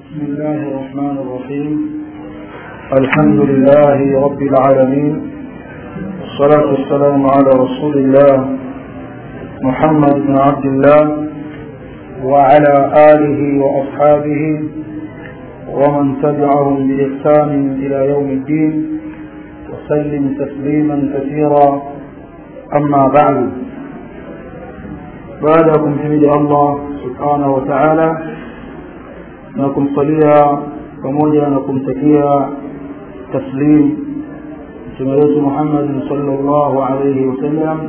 بسم الله الرحمن الرحيم الحمد لله رب العالمين والصلاة والسلام على رسول الله محمد بن عبد الله وعلى آله وأصحابه ومن تبعهم بإحسان إلى يوم الدين وسلم تسليما كثيرا أما بعد بعدكم حمد الله سبحانه وتعالى na kumsalia pamoja na kumtakia taslim mtume wetu Muhammad sallallahu alayhi wasallam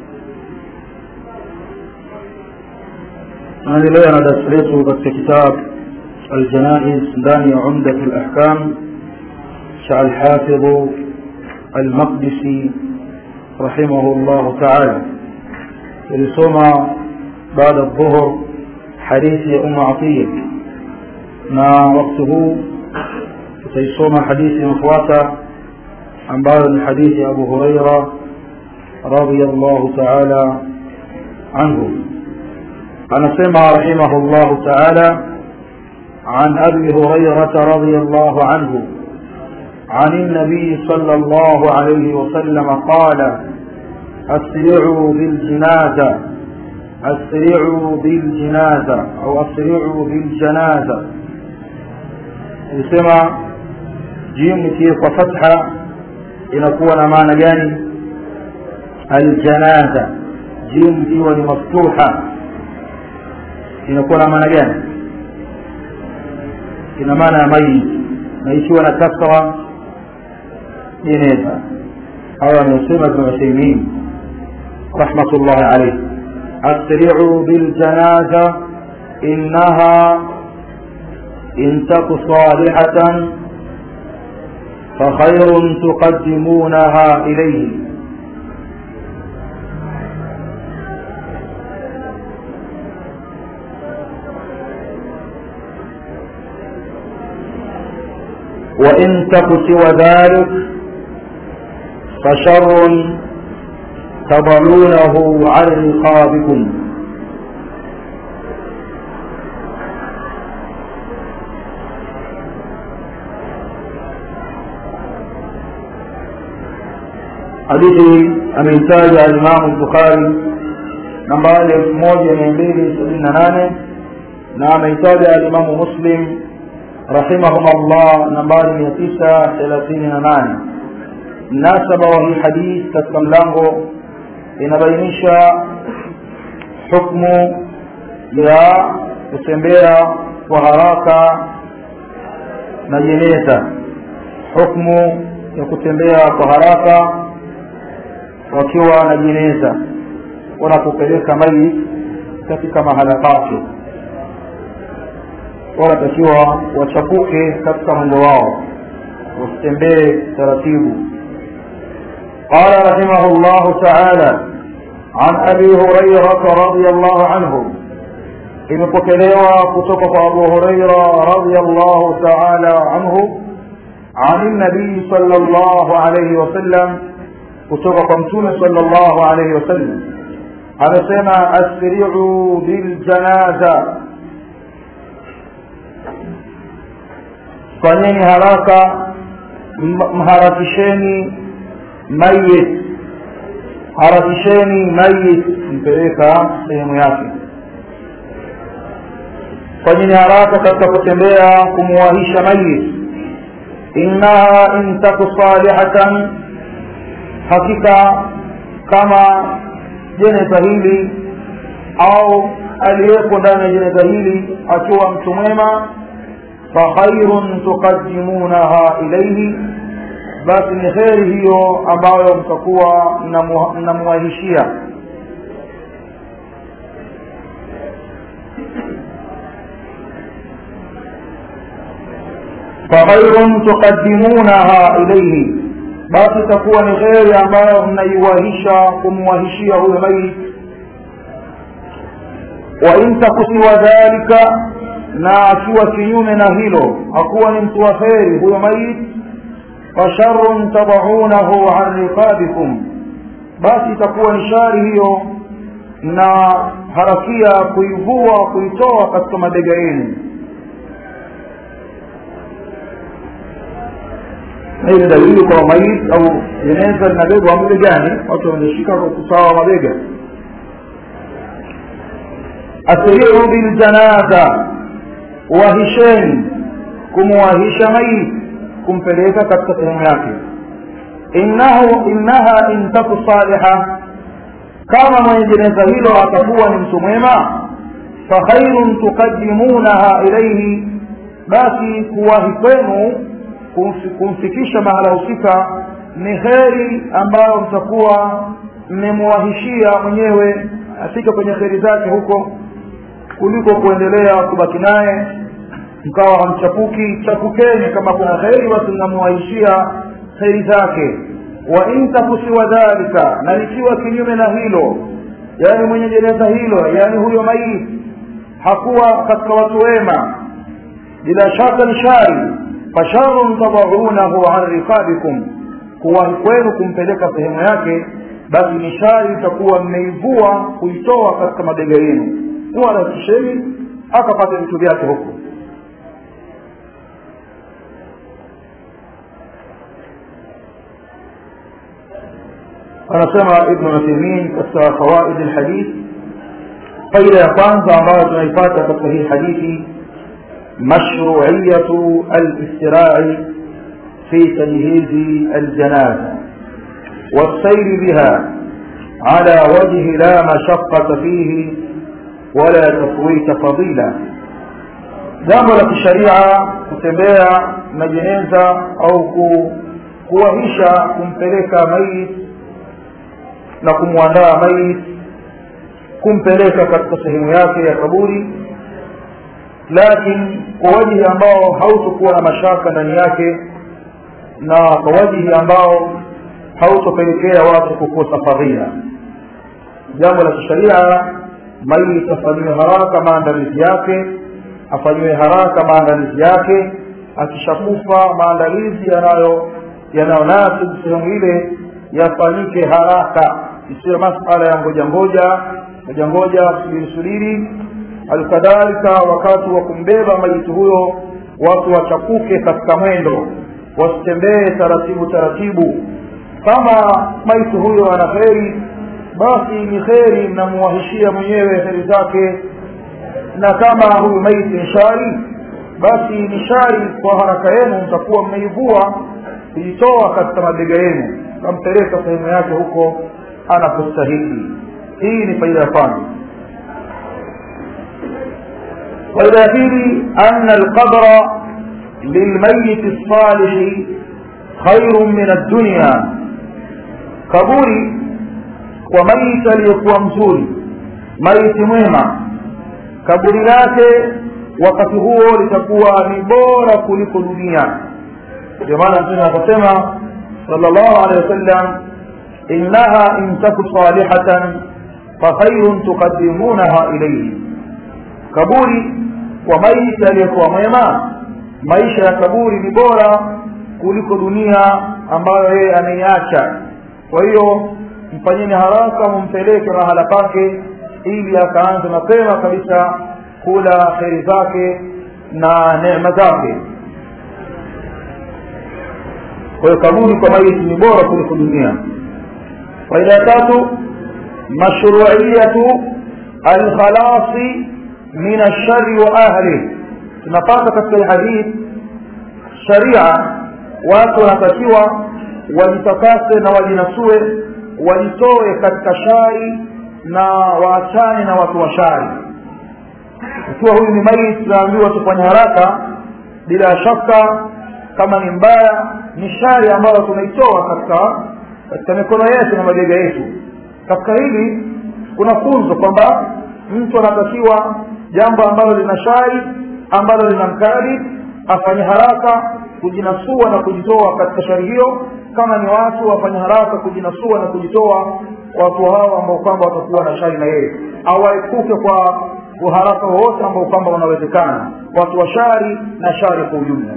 naendelea na darasa letu katika kitabu الجنائز ndani ya عمدة الأحكام شاء الحافظ المقدسي رحمه الله تعالى يلسوما بعد الظهر حديث أم عطية na wakati huu tutaisoma hadithi inafuata ambayo ni hadithi ya Abu Huraira radhiyallahu ta'ala anhu anasema rahimahullahu ta'ala عن أبي هريرة رضي الله عنه عن النبي صلى الله عليه وسلم قال أسرعوا بالجنازة أسرعوا بالجنازة أو أسرعوا بالجنازة kusema jimu ikiwa kwa fatha inakuwa na maana gani aljanaza jimu ikiwa ni maftuha inakuwa na maana gani ina maana ya mayit na ikiwa na kasra jeneza hawa amesema ibn Uthaymeen rahmatullahi alayhi asri'u bil janaza innaha إن تك صالحة فخير تقدمونها إليه وإن تك سوى ذلك فشر تضلونه على رقابكم hadithi ameitaja alimamu bukhari nambari elfu moja mia mbili sabini na nane na ameitaja alimamu muslim rahimahumullah nambari mia tisa thelathini na nane mnasaba wa hii hadith katika mlango inabainisha hukmu ya kutembea kwa haraka na jeneza hukmu ya kutembea kwa haraka wakiwa na jeneza wanapopeleka maiti katika mahala pake wanatakiwa wachapuke katika mwendo wao wasitembee taratibu قال رحمه الله تعالى عن أبي هريرة رضي الله عنه imepokelewa kutoka kwa Abu Huraira radhiyallahu ta'ala anhu عن النبي صلى الله عليه وسلم kutoka kwa mtume sallallahu alayhi wasallam anasema asri'u bil janaza fanyeni haraka mharakisheni mayit harakisheni mayit mpeleka sehemu yake fanyeni haraka katika kutembea kumuwahisha mayit innaha in taku salihatan hakika kama jeneza hili au aliyepo ndani ya jeneza hili akiwa mtu mwema fakhairun tuqaddimunaha ilaihi basi ni kheri hiyo ambayo mtakuwa mnamuwahishia fakhairun tuqaddimunaha ilaihi basi itakuwa ni kheri ambayo mnaiwahisha kumwahishia huyo maiti wa in takusiwa dhalika na akiwa kinyume na hilo hakuwa ni mtu wa kheri huyo maiti fasharun tadaunahu an riqabikum basi itakuwa ni shari hiyo na harakia kuivua kuitoa katika mabega yenu hii ni dalili kwa maiti au jeneza linabebwa mabegani watu wameshika kwa kusawa mabega asriu biljanaza wahisheni kumwahisha maiti kumpeleka katika sehemu yake innahu innaha in taku saliha kama mwenye jeneza hilo atakuwa ni mtu mwema fakhairun tuqaddimunaha ilaihi basi kuwahi kwenu kumfikisha mahala husika ni kheri ambayo mtakuwa mmemwahishia mwenyewe afike kwenye kheri zake huko kuliko kuendelea kubaki naye mkawa hamchapuki chapukeni kama kuna kheri basi mnamwahishia kheri zake wa in takusiwa dhalika na likiwa kinyume na hilo yaani mwenye jeneza hilo yaani huyo maiti hakuwa katika watu wema bila shaka ni shari fasharun tadaunahu an riqabikum kuwahi kwenu kumpeleka sehemu yake basi ni shari itakuwa mmeivua kuitoa katika mabega yenu muharakisheni akapata vitu vyake huko anasema ibnu uthaimin katika fawaid lhadith faida ya kwanza ambayo tunaipata katika hii hadithi mashruiyatu alistirai fi tajhizi aljanaza والسير بها على وجه لا مشقة فيه ولا تفويت فضيلة jambo la kisharia kutembea na jeneza au ku, kuwahisha kumpeleka maiti na kumwandaa maiti kumpeleka katika sehemu yake ya kaburi lakini kwa wajihi ambao hautokuwa na mashaka ndani yake na kwa wajihi ambao hautopelekea watu kukosa fadhila jambo la kisharia maiti afanyiwe haraka maandalizi yake afanyiwe haraka maandalizi yake akishakufa maandalizi yanayo yanayonasibu sehemu ile yafanyike haraka isiyo masala ya ngoja ngoja ngoja ngoja subiri subiri alkadhalika wakati wa kumbeba maiti huyo watu wachapuke katika mwendo wasitembee taratibu taratibu kama maiti huyo ana kheri basi ni kheri mnamuwahishia mwenyewe kheri zake na kama huyu maiti ni shari basi ni shari kwa haraka yenu mtakuwa mmeivua kuitoa katika mabega yenu kampeleka sehemu yake huko anapostahili hii ni faida ya kwanza faida ya pili ana alqabra lilmayiti lsalihi khairu min addunya kaburi kwa maiti aliyekuwa mzuri maiti mwema kaburi lake wakati huo litakuwa ni bora kuliko dunia ndio maana mtume akasema sallallahu alaihi wasallam innaha in taku salihatan fakhairun tuqaddimunaha ilayhi kaburi kwa maisha aliyekuwa mwema maisha ya kaburi ni bora kuliko dunia ambayo yeye ameiacha kwa hiyo mfanyeni haraka mumpeleke mahala pake ili akaanze mapema kabisa kula kheri zake na neema zake kwa hiyo kaburi kwa maiti ni bora kuliko dunia faida ya tatu mashruiyatu alkhalasi min alshari wa ahlih tunapata katika hadith sharia watu wanatakiwa wajitakase na wajinasue wajitoe katika shari na waachane na watu wa shari ikiwa huyu ni maiti tunaambiwa tufanye haraka bila shaka kama ni mbaya ni shari ambayo tunaitoa katika katika mikono yetu na mabega yetu katika hili kuna funzo kwamba mtu anatakiwa jambo ambalo lina shari ambalo lina mkali afanye haraka kujinasua na kujitoa katika shari hiyo kama ni watu wafanye haraka kujinasua na kujitoa watu hao ambao kwamba watakuwa na shari na yeye awaepuke kwa uharaka wowote ambao kwamba unawezekana watu wa shari na shari kwa ujumla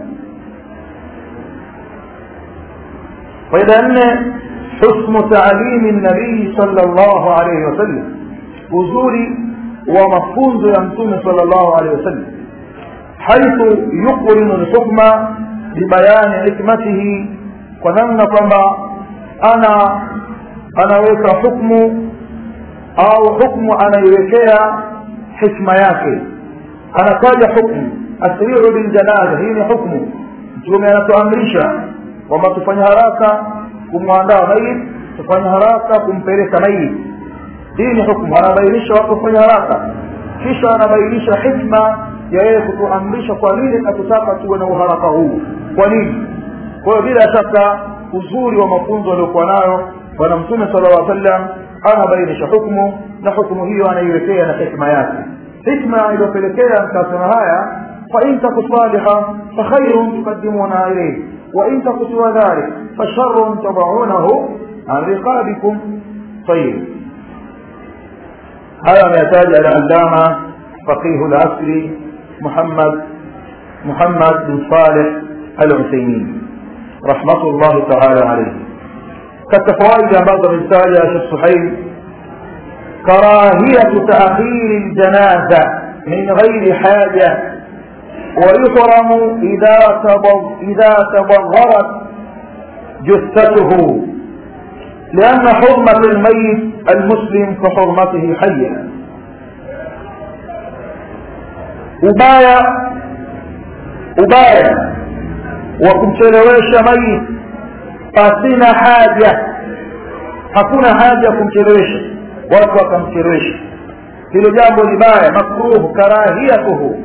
faida ya nne husnu taalimi nabii sala llahu alaihi wasallam uzuri wa mafunzo ya mtume sala llahu alaihi wasallam haithu yuqrinu lhukma bibayani hikmatihi kwa namna kwamba ana anaweka hukmu au hukmu anaiwekea hikma yake anataja hukmu asriu biljanaza hii ni hukmu mtume anatuamrisha kwamba tufanye haraka kumwandaa mayit tufanye haraka kumpeleka mayit hii ni hukmu anabainisha watu kufanya haraka kisha anabainisha hikma ya yeye kutuamrisha kwa nini katutaka tuwe na uharaka huu kwa nini kwa hiyo bila shaka uzuri wa mafunzo aliyokuwa nayo bwana mtume sala llah sallam anabainisha hukmu na hukmu hiyo anaiwekea na hikma yake hikma iliyopelekea mkasema haya fain taku saliha fakhairun tukadimuna ilayh wain taku siwa dhalik fasharun tadaunahu an riqabikum tayib haya ameyataja alalama faqihu lasri muhammad muhammad bin saleh al-uthaymin rahmatullahi taala alayhi katika fawaida ambazo amezitaja shekh suhail karahiyatu taakhiri ljanaza min ghairi haja ويحرم إذا إذا تبغرت جثته لأن حرمة الميت المسلم كحرمته حيا ubaya ubaya wa kumchelewesha maiti pasina haja hakuna haja ya kumchelewesha watu wakamchelewesha hilo jambo ni baya makruhu karahiyatuhu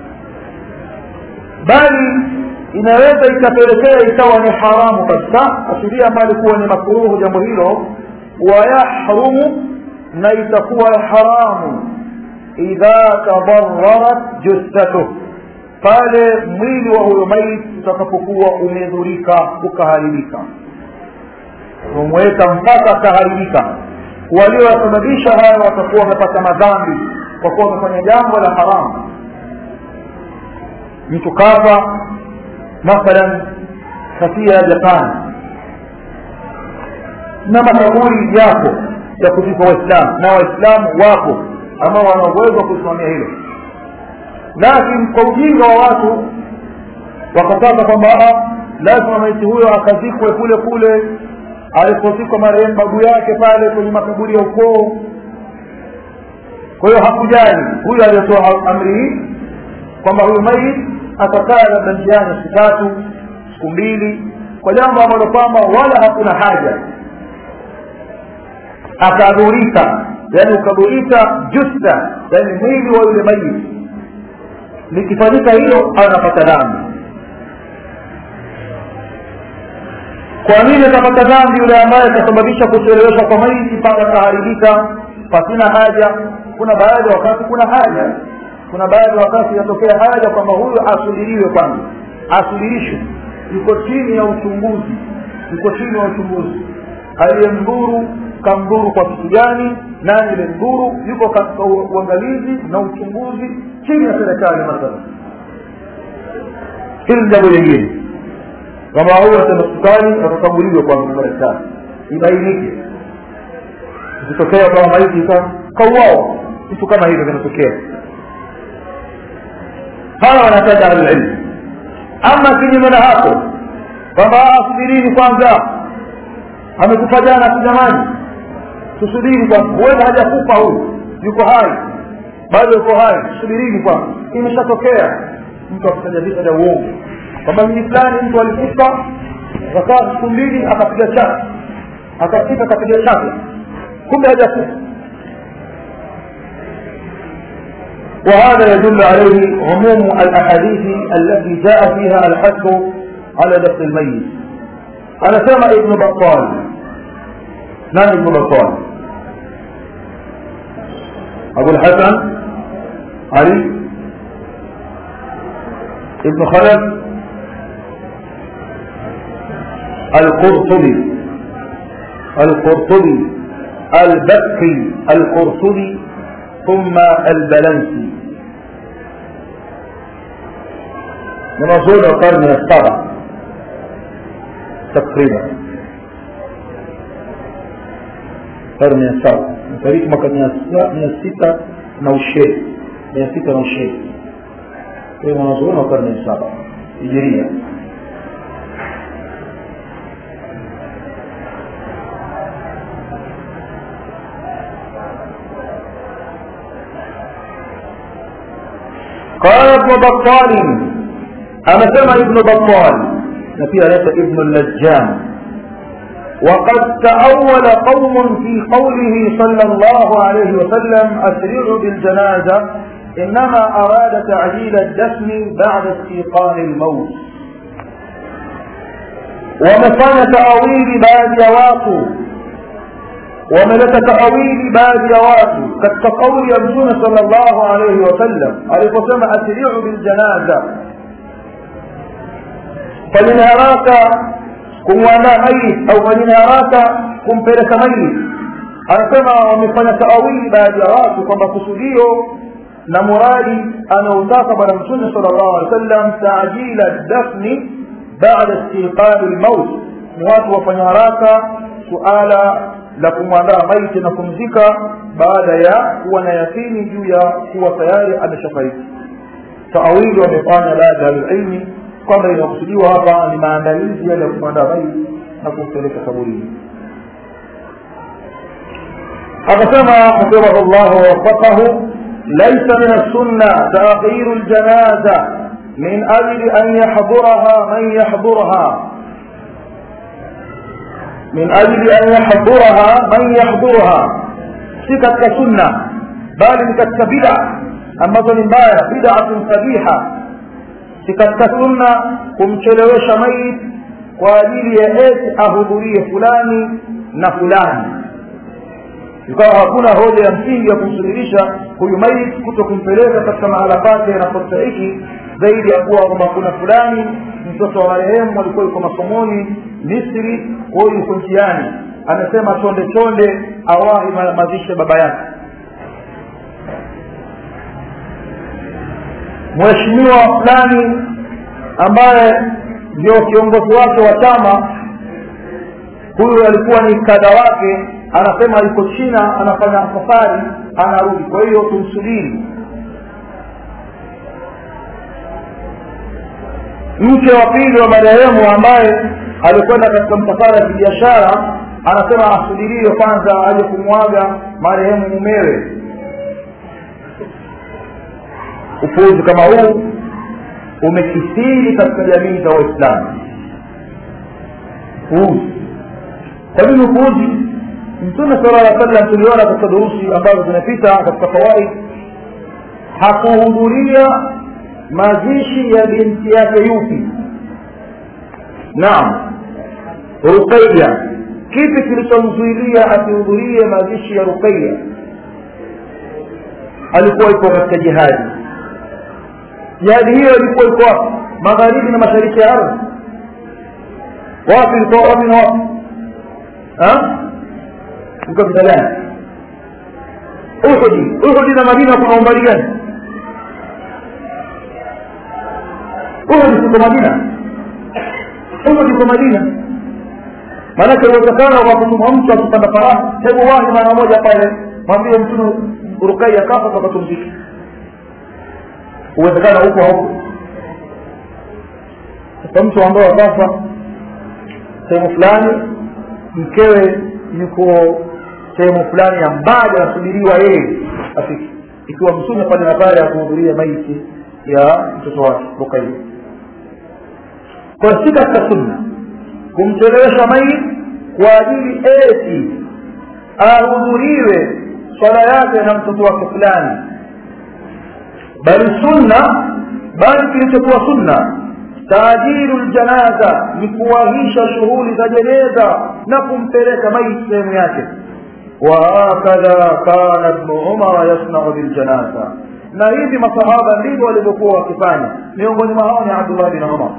bali inaweza ikapelekea ikawa ni haramu kabisa asilia mbali kuwa ni makruhu jambo hilo wayahrumu na itakuwa haramu idha tadararat jussatuh pale mwili wa huyo maiti utakapokuwa umedhurika ukaharibika umeweka mpaka akaharibika waliowasababisha haya watakuwa wamepata madhambi kwa kuwa wamefanya jambo la haramu mtu kafa mathalan kafia ya japani na makaburi yapo ya kuzikwa waislamu na waislamu wapo ambao wana uwezo wa kusimamia hilo lakini kwa ujinga wa watu wakataka kwamba lazima maiti huyo akazikwe kule kule alipozikwa marehemu babu yake pale kwenye makaburi ya ukoo kwa hiyo hakujali huyu aliyetoa amri hii kwamba huyu maiti atakaa labda njiani siku tatu siku mbili kwa jambo ambalo kwamba wala hakuna haja akadhurika yani ukadhurika justa yani mwili wa yule maiti likifanyika hilo anapata dhambi kwa nini atapata dhambi yule ambaye atasababisha kucheleweshwa kwa maiti mpaka akaharibika pasina haja kuna baadhi ya wakati kuna haja kuna baadhi ya wakati inatokea haja kwamba huyu asubiriwe kwanza asubirishwe yuko chini ya uchunguzi yuko chini ya uchunguzi aliyemdhuru kamdhuru kwa kitu gani nani limdhuru yuko katika uangalizi na uchunguzi chini ya serikali mathala hili jambo lingine kama huyu asema sukari atakaguliwe kwa madaktari ibainike ikitokea kama maiti kauao vitu kama hivyo vinatokea hawa wanataja ahlulilmu ama kinyume na hapo kwamba subirini kwanza amekufa jana tu jamani tusubiri kwanza huenda hajakufa huyu yuko hai bado yuko hai subirini kwanza imeshatokea mtu akitaja visa vya uongo kwamba mji fulani mtu alikufa akakaa siku mbili akapiga chake akafika akapiga chake kumbe hajakufa وهذا يدل عليه عموم الأحاديث التي جاء فيها الحث على دفن الميت أنا سمع ابن بطال من ابن بطال أبو الحسن علي ابن خلف القرطبي القرطبي البكي القرطبي ثم البلنسي منظور القرن السابع تقريبا القرن السابع فريق مكان من الستة نوشي من الستة نوشي في منظور القرن السابع هجرية بطال أما سمع ابن بطال نفي ليس ابن اللجان وقد تأول قوم في قوله صلى الله عليه وسلم أسرعوا بالجنازة إنما أراد تعجيل الدفن بعد استيقان الموت ومفanya taawili baadhi ya watu wameleta taawili baadhi ya watu katika kauli ya mtume sallallahu alayhi wasallam aliposema asri'u biljanaza fanyeni haraka kumwandaa mayit au fanyeni haraka kumpeleka mayit anasema wamefanya taawili baadhi ya watu kwamba kusudio na muradi anaotaka bwana mtume sallallahu alaihi wasallam taajila dafni baada istiqali lmaut ni watu wafanya haraka suala la kumwandaa maiti na kumzika baada ya kuwa na yakini juu ya kuwa tayari ameshafariki taawili wamefanya baadhi ya ahlulilmi kwamba inakusudiwa hapa ni maandalizi yale ya kumwandaa maiti na kumpeleka kaburini akasema hafidhahu llahu wawafaqahu ليس من السنة تأخير الجنازة من أجل أن يحضرها من يحضرها من أجل أن يحضرها من يحضرها سكت كسنة بل كتك بدع أما ظلم بدعة قبيحة سكت كسنة kumchelewesha mayit kwa ajili ya eti ahudhurie fulani na fulani ikawa hakuna hoja ya msingi ya kumsubirisha huyu maiti kuto kumpeleka katika mahala pake yanapostahiki zaidi ya kuwa kwamba kuna fulani mtoto wa marehemu alikuwa yuko masomoni misri kwa hiyo yuko njiani amesema chonde chonde awahi mazishe baba yake mheshimiwa fulani ambaye ndio kiongozi wake wa chama huyu alikuwa ni kada wake anasema yuko china anafanya safari anarudi kwa hiyo tumsubiri mke wa pili wa marehemu ambaye alikwenda katika msafara ya kibiashara anasema asubiriwe kwanza aje kumwaga marehemu mumewe upuuzi kama huu umekithiri katika jamii za waislamu upuuzi kwa nini upuuzi mtume sala lla sallam tuliona katika durusi ambazo zinapita katika fawaid hakuhudhuria mazishi ya binti yake yupi naam ruqaya kipi kilichomzuilia asihudhurie mazishi ya ruqaya alikuwa ipo katika jihadi jihadi hiyo ilikuwa iko wapi magharibi na mashariki ya ardhi wapi ilikuwa wapi na wapi uko vita gani uhudi uhudi na madina kuna umbali gani uhudi siko madina uhudi iko madina maanake uwezekano wa kutuma mtu akipanda farasi hebu wahi mara moja pale mwambie mtume rukai akafa takatumziki uwezekano huko hauko sasa mtu ambaye akafa sehemu fulani mkewe yuko sehemu fulani ya mbali anasubiriwa yeye afiki ikiwa mtume pale na pale akuhudhuria maiti ya mtoto wake rukai kwa si katika sunna kumchelewesha maiti kwa ajili eti ahudhuriwe swala yake na mtoto wake fulani bali sunna bali kilichokuwa sunna taajiru ljanaza ni kuwahisha shughuli za jeneza na kumpeleka maiti sehemu yake wahakadha kana bnu umara yasnau biljanaza na hivi masahaba ndivyo walivyokuwa wakifanya miongoni mwa hao ni abdullah bin umar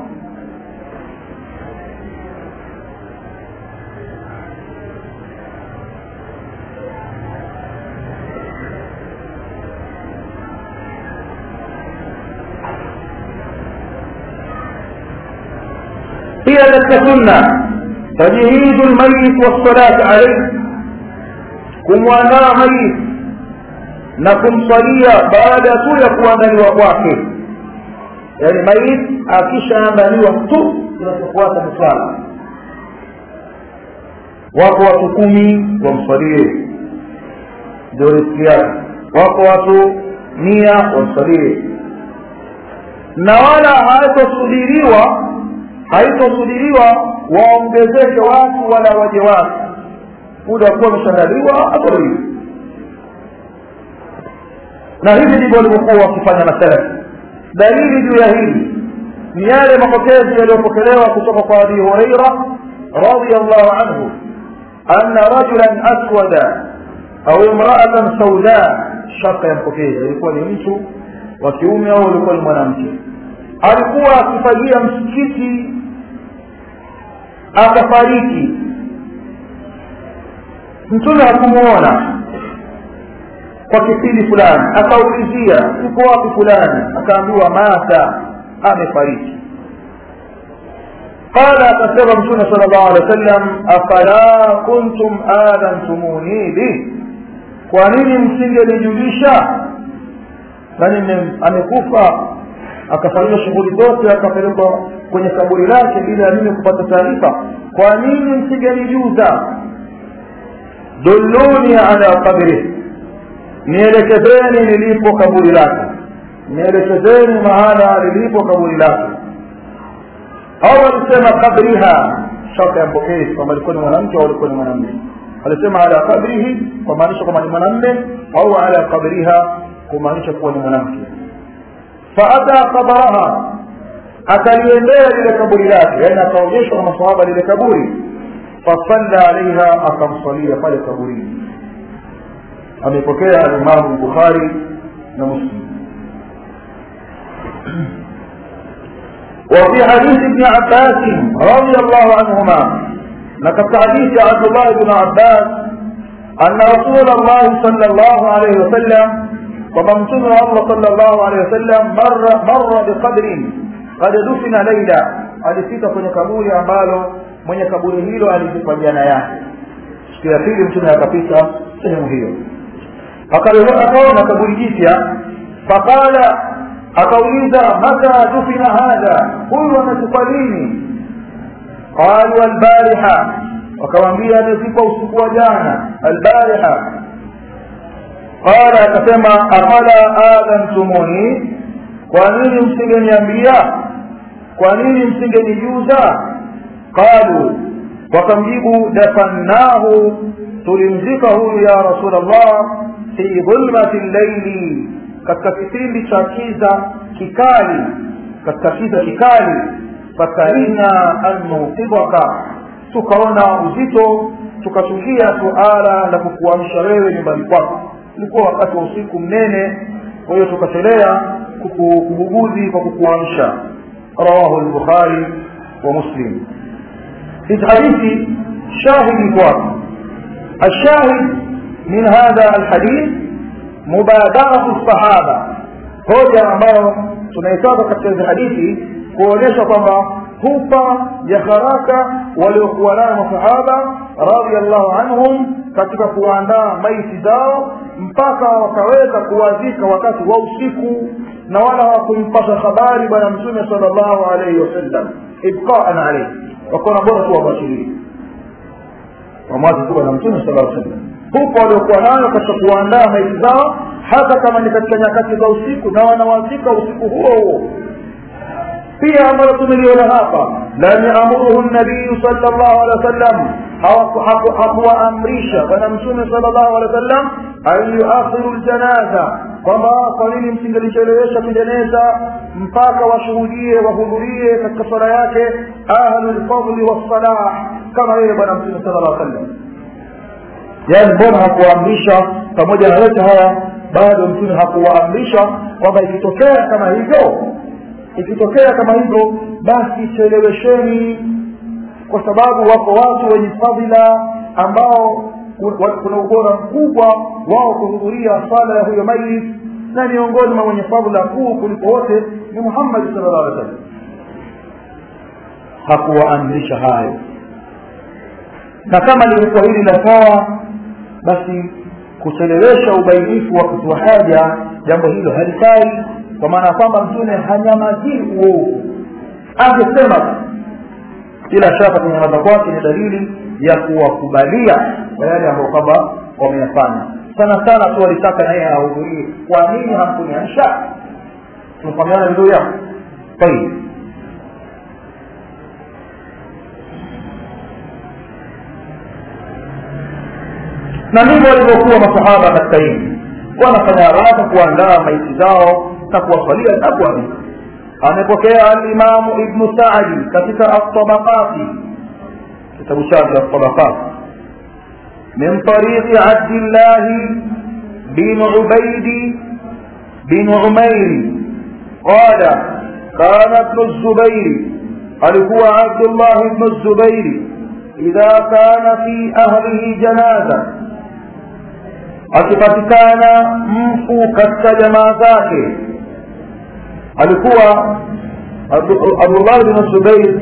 هي katika sunna tajhidu lmayit wassalati alaihi kumwandaa mayit na kumswalia baada tu ya kuandaliwa kwake yaani mayit akishaandaliwa tu kinachofuata ni swala wako watu kumi wamswalie ndio riski yake wako watu mia wamswalie na wala haitosudiriwa haitosudiriwa waongezeke watu wala waje watu muda wa kuwa ameshaandaliwa atoriwi na hivi ndivyo walivyokuwa wakifanya masalafi dalili juu ya hili ni yale mapokezi yaliyopokelewa kutoka kwa abi hureira radiallahu anhu anna rajulan aswada au imraatan sauda shaka ya mpokezi alikuwa ni mtu wa kiume au alikuwa ni mwanamke alikuwa akifagia msikiti akafariki mtume hakumuona kwa kipindi fulani akaulizia yuko wapi fulani akaambiwa mata amefariki qala akasema mtume sala llahu alehi wa sallam afala kuntum adhantumuni bih kwa nini msingenijulisha nani amekufa akafanyiwa shughuli zote akapelekwa kwenye kaburi lake bila ya mimi kupata taarifa kwa nini msingenijuza dulluni ala qabrih nielekezeni lilipo kaburi lake nielekezeni mahala lilipo kaburi lake au alisema kabriha shaka ya mpokezi kwamba alikuwa ni mwanamke au alikuwa ni mwanamme alisema ala kabrihi kumaanisha kwamba ni mwanamme au ala kabriha kumaanisha kuwa ni mwanamke faata qabraha akaliendea lile kaburi lake yaani akaonyeshwa na masahaba lile kaburi fasalla alaiha akamsalia pale kaburini amepokea alimamu bukhari na muslim وفي حديث ابن عباس رضي الله عنهما لقد حديث عبد الله بن عباس أن رسول الله صلى الله عليه وسلم ومن الله صلى الله عليه وسلم مر مر بقدر قد دفن ليلا alifika kwenye kaburi ambalo mwenye kaburi hilo alizikwa jana yake siku ya pili mtume akapita sehemu hiyo akaona kaburi jipya faqala akauliza mata dufina hadha huyu amekufa lini qalu albariha wakamwambia amezikwa usiku wa jana albariha qala akasema afala adhantumuni kwa nini msingeniambia kwa nini msingenijuza qalu wakamjibu dafannahu tulimzika huyu ya rasul allah fi dhulmati llaili katika kipindi cha kiza kikali katika kiza kikali fakarihna an nuqidaka tukaona uzito tukachukia suala la kukuamsha wewe nyumbani kwako ilikuwa wakati wa usiku mnene kwa hiyo tukachelea kubuguzi kwa kukuamsha rawahu lbukhari wa muslim hizi hadithi shahidi kwako الشاهد من هذا الحديث mubadaratu sahaba hoja ambayo tunaitaka katika hizi hadithi kuonyesha kwamba hupa ya haraka waliokuwa nayo masahaba radiallahu anhum katika kuandaa maiti zao mpaka wakaweza kuwazika wakati wa usiku na wala hawakumpasha habari bwana mtume sala llahu alaihi wasallam ibqaan alaihi wakaona bora tu wabashirie wamwazi tu bwana mtume sala sallam huko waliokuwa nayo katika kuandaa maiti zao hata kama ni katika nyakati za usiku na wanawazika usiku huo huo pia ambalo tumeliona hapa lam yamuruhu nabiyu sala llahu alehi wa sallam hakuwaamrisha bwana mtume sala llahu alehi wa sallam an yuakhiru ljanaza kwamba kwa nini msingelichelewesha kujeneza mpaka washuhudie wahudhurie katika swala yake ahlu lfadli wassalah kama yeye bwana mtume sala llah sallam yaani mbona hakuwaamrisha pamoja na yote haya bado mtume hakuwaamrisha kwamba ikitokea kama hivyo ikitokea kama hivyo basi chelewesheni kwa sababu wako watu wenye fadhila ambao kuna ubora mkubwa wao kuhudhuria swala ya huyo mayit na miongoni mwa wenye fadhila kuu kuliko wote ni muhammadi sala llah alih wasallam hakuwaamrisha hayo na kama lilikuwa hili la sawa basi kuchelewesha ubainifu wa kutoa haja jambo hilo halifai kwa maana ya kwamba mtume hanyamazii uovu angesema bila shaka kunyamaza kwake ni dalili ya kuwakubalia kwa yale ambayo kwamba wameyafanya sana sana tu walitaka naye ahudhurie kwa nini hamkuniamsha tumefahamiana vizuri hapo طيب na ndivyo walivyokuwa masahaba katika hili wanafanya haraka kuandaa maiti zao na kuwasalia na kuamika amepokea alimamu ibnu sadi katika altabaqati kitabu chake altabaqat min tariqi abdillahi bin ubaidi bin umairi qala kana ibnu zubairi alikuwa abdullah ibnu zubairi idha kana fi ahlihi janaza akipatikana mfu katika jamaa zake alikuwa abdullah bin zubair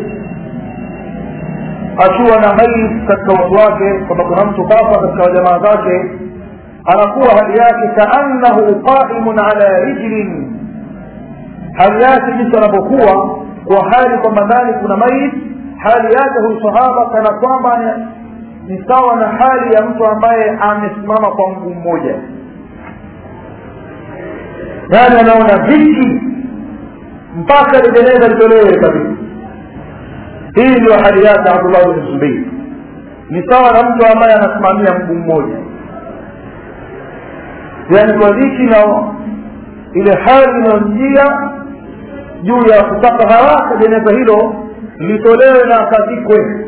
akiwa na maiti katika watu wake kwamba kuna mtu kafa katika jamaa zake anakuwa hali yake kaannahu qaimun ala rijlin hali yake jinsi anapokuwa kwa hali kwamba ndani kuna maiti hali yake huyu sahaba kana kwamba ni sawa na hali ya mtu ambaye amesimama kwa mguu mmoja yaani anaona viki mpaka lijeneza litolewe kabisa hii ndio hali yake abdullah bin zubeir ni sawa na mtu ambaye anasimamia mguu mmoja yaani kwa dhiki na ile hali inayomjia juu ya kutaka haraka jeneza hilo litolewe na akazikwe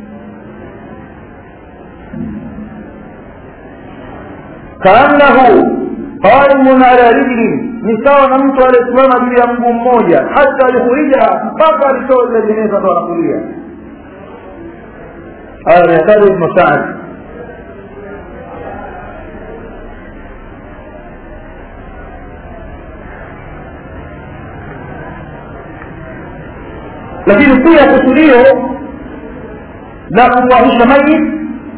kaannahu qaimun ala rijli ni sawa na mtu aliyesimama juu ya mguu mmoja hata alihurijaha mpaka alitoa ile jeneza ndo anakulia haya ameyataja ibnu saadi lakini pia kusudio la kumwahisha mayit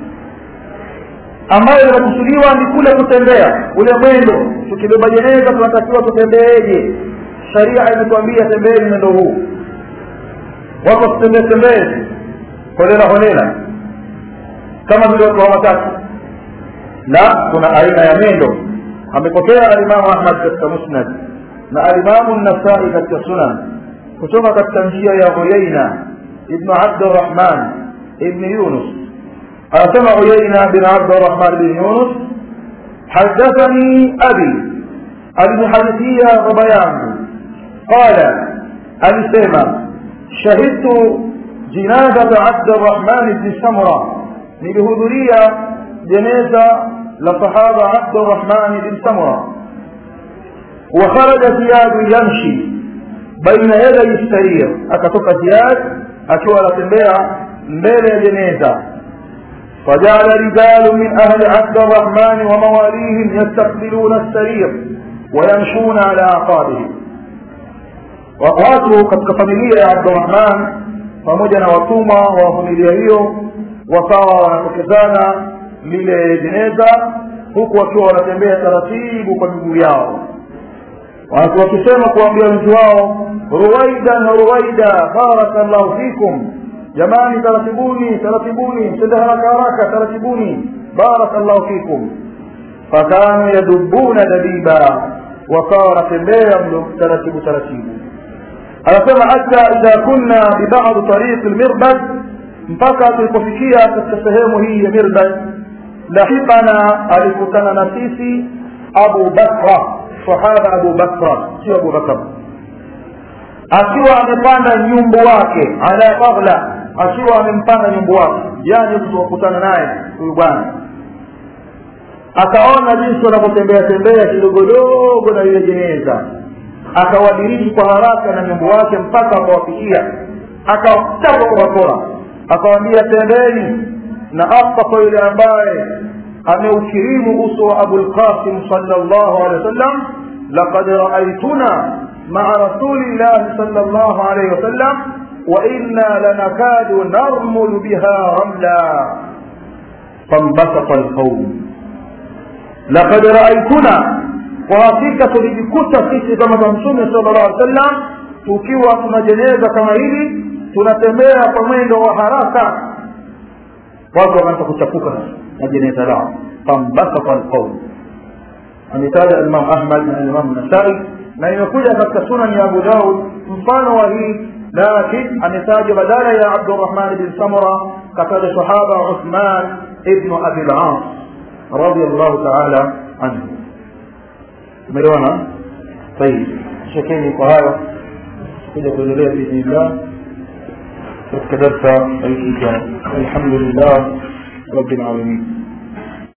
ambayo linakusudiwa ni kule kutembea ule mwendo tukibeba jeneza tunatakiwa tutembeeje sharia imetuambia tembeeni mwendo huu watu wasitembee tembee holela holela kama vile watu hawataki la kuna aina ya mwendo amepokea alimamu ahmad katika musnad na alimamu nasai katika sunan kutoka katika njia ya huyaina ibnu abdurahman ibni yunus anasema huyaina bin abdurahman bin yunus hadathani abi alinihadithia baba yangu qala alisema shahidtu jinazata abdurahman bni samra nilihudhuria jeneza la sahaba abdurahman bin samra وخرج زياد يمشي baina yadai sarir akatoka ziyad akiwa anatembea mbele ya jeneza فجعل رجال من أهل عبد الرحمن ومواليهم يستقبلون السرير ويمشون على أعقابهم watu katika familia ya abdurahman pamoja na watumwa wa familia hiyo wakawa wanatokezana lile jeneza huku wakiwa wanatembea taratibu kwa miguu yao watu wakisema kuambia wenzi wao ruwaidan ruwaida barakallahu fikum jamani taratibuni taratibuni msende haraka haraka taratibuni barakallahu fikum fakanu yadubuna dabiba wakawa wanatembea mlo taratibu taratibu anasema hata idha kunna bibadi tariqi lmirbad mpaka tulipofikia katika sehemu hii ya mirbad lahikana alikutana na sisi abu bakra sahaba abu bakra sio abu bakra akiwa amepanda nyumbu wake ala baghla akiwa amempanda nyumbu wake yani kutokutana naye huyu bwana akaona jinsi wanavyotembea tembea kidogodogo na ile jeneza akawadiriki kwa haraka na nyumbu wake mpaka akawafikia akawachapa kwa bakora akawambia tembeni na apa kwa yule ambaye ameukirimu uso wa abulqasim salllahu alehi wasallam laqad raaituna maa rasulillahi salllahu alaihi wasallam وإنا لنكاد نرمل بها رملا فانبسط القوم لقد رأيتنا وحقيقة tulijikuta sisi kama za mtume sala llah alih wasallam tukiwa tuna jeneza kama hili tunatembea kwa mwendo wa haraka watu wakaanza kuchapuka na jeneza lao fambasata alqaum ametaja alimam ahmad na alimam nasai na imekuja katika sunani ya abu daud mfano wa hii lakin ametajwa badala ya abdurahman bin samura kataja sahaba uthman ibnu abi las radiallahu taala anhu umeelewana طيب shekeni kwa hayo kuja kuendelea biidhnillah katika darsa wiki ijayo alhamdulillah rabbil alamin